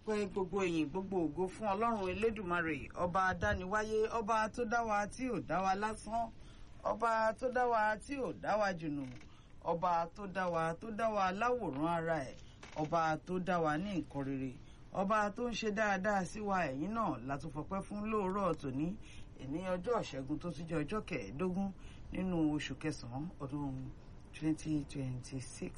ọpẹ́ gbogbo ìyìn gbogbo ògo fún ọlọ́run elédùmarè ọba adániwáyé ọba tó dá wa tí ò dá wa lásán ọba tó dá wa tí ò dá wa jùnù ọba tó dá wa tó dá wa láwòrán ara ẹ̀ ọba tó dá wa ní nǹkan rere ọba tó ń ṣe dáadáa sí wa ẹ̀yìn náà látún fọpẹ́ fún lóòrọ̀ tòní èní ọjọ́ ìṣẹ́gun tó tún jẹ́ ọjọ́ kẹẹ̀ẹ́dógún nínú oṣù kẹsàn-án ọdún 2026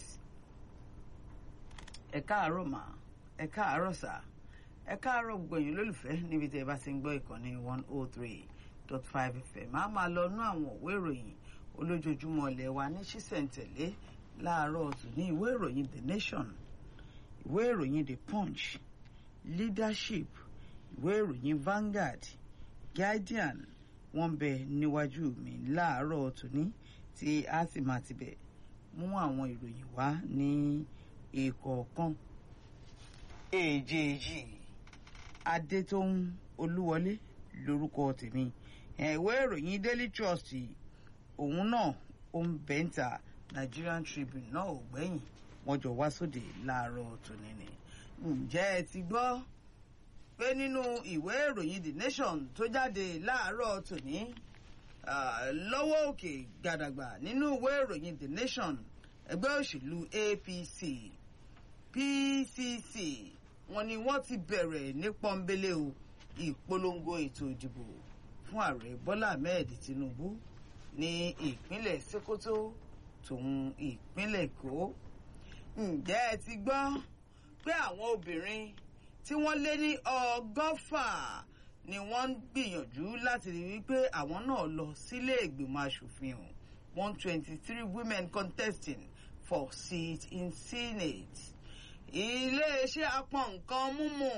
ẹ káàárọ̀ mà ẹ káàárọ̀ sà ẹ káàárọ̀ gbogbo ẹ̀yin olólùfẹ́ níbi tí ẹ bá ti ń gbọ́ ìkànnì one oh three dot five fm máa máa lọ nú àwọn òwe ìròyìn olójoojúmọ́ ilẹ̀ wa ní ṣísẹ̀ntẹ̀lé láàárọ̀ ọ̀tún ní ìwé ìròyìn the nation ìwé ìròyìn the punch leadership ìwé ìròyìn Vanguard Guardian wọ́n bẹ níwájú mi láàárọ̀ ọ̀tún ní tí a sì máa ti bẹ̀ mú àwọn ìròyìn wá ní ìkọ̀ọ̀kan èjèèjì adétóhùn olúwọlé lórúkọ tèmi ìwé ìròyìn daily trust òun náà ó ń bẹ́ńtà Nigerian Tribune náà ò gbẹ́yìn wọ́n jọ wá sóde láàárọ̀ tòní ni ǹjẹ́ ẹ ti gbọ́ pé nínú ìwé ìròyìn the nation tó jáde láàárọ̀ tòní lọ́wọ́ òkè gàdàgbà nínú ìwé ìròyìn the nation ẹgbẹ́ òṣèlú APC PCC wọ́n ní wọ́n ti bẹ̀rẹ̀ ní pọ́nbélé o ìpolongo ètò ìdìbò fún ààrẹ Bọ́lá Ahmed Tinubu ní ìpínlẹ̀ Sokoto tòun ìpínlẹ̀ Èkó ǹjẹ́ ẹ ti gbọ́ pé àwọn obìnrin tí wọ́n lé ní ọgọ́fà ni wọ́n ń gbìyànjú láti rí wípé àwọn náà lọ sílé ìgbìmọ̀ asòfin o one twenty three women contesting for seat in Senate iléeṣẹ́ apọ̀n nǹkan múmu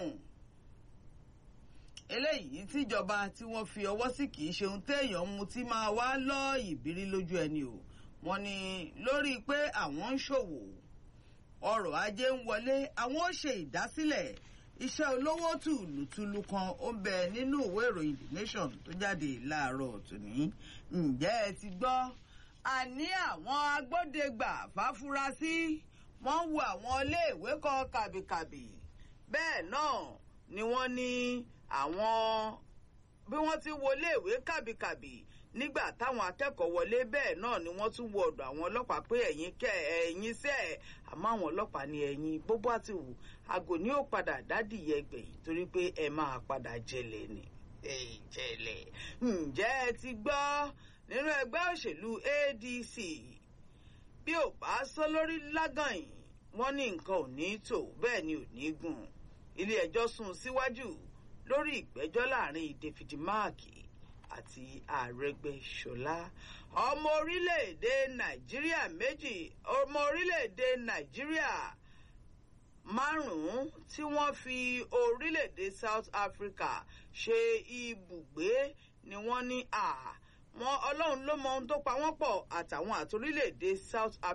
eléyìí tíjọba tí wọ́n fi ọwọ́ sí kì í ṣe ohun téèyàn mu tí máa wá lọ ìbírí lójú ẹni o wọ́n ní lórí pé àwọn ń ṣòwò ọrọ̀ ajé ń wọlé àwọn ó ṣe ìdásílẹ̀ iṣẹ́ olówó tùlùtùlù kan ó ń bẹ nínú ìwé ìròyìn the nation tó jáde láàárọ̀ tòní ǹjẹ́ ẹ ti gbọ́ àní àwọn agbódegbà fáfúrásì wọ́n wo àwọn iléèwé kan kàbìkàbì bẹ́ẹ̀ náà ni wọ́n ní àwọn bí wọ́n ti wo iléèwé kàbìkàbì nígbà táwọn akẹ́kọ̀ọ́ wọlé bẹ́ẹ̀ náà ni wọ́n tún wo ọ̀dọ̀ àwọn ọlọ́pàá pé ẹ̀yin kẹ́ ẹ̀yin sẹ́ ẹ̀ àmọ́ àwọn ọlọ́pàá ní ẹ̀yin gbogbo àti wù àgò ní ó padà dádìyẹ gbẹ̀yìn torí pé ẹ máa padà jẹlẹ̀ ni jẹlẹ̀ ǹjẹ́ ẹ ti gbọ́ nínú ẹgbẹ́ òṣèlú ADC bí ò bá sọ lórí lágànyìn wọ́n ní nǹkan ò ní tò bẹ́ẹ̀ ni ò ní gùn ilé ẹjọ́ sún síwájú lórí ìgbẹ́jọ́ láàrin David Mark àti Arẹ́gbẹ́ṣọlá ọmọ orílẹ̀-èdè Nàìjíríà méjì ọmọ orílẹ̀-èdè Nàìjíríà márùn-ún tí wọ́n fi orílẹ̀-èdè South Africa ṣe ibùgbé ni wọ́n ní à wọ́n Ọlọ́run ló mọ ohun tó pa wọ́n pọ̀ àtàwọn àtorílẹ̀-èdè South Africa.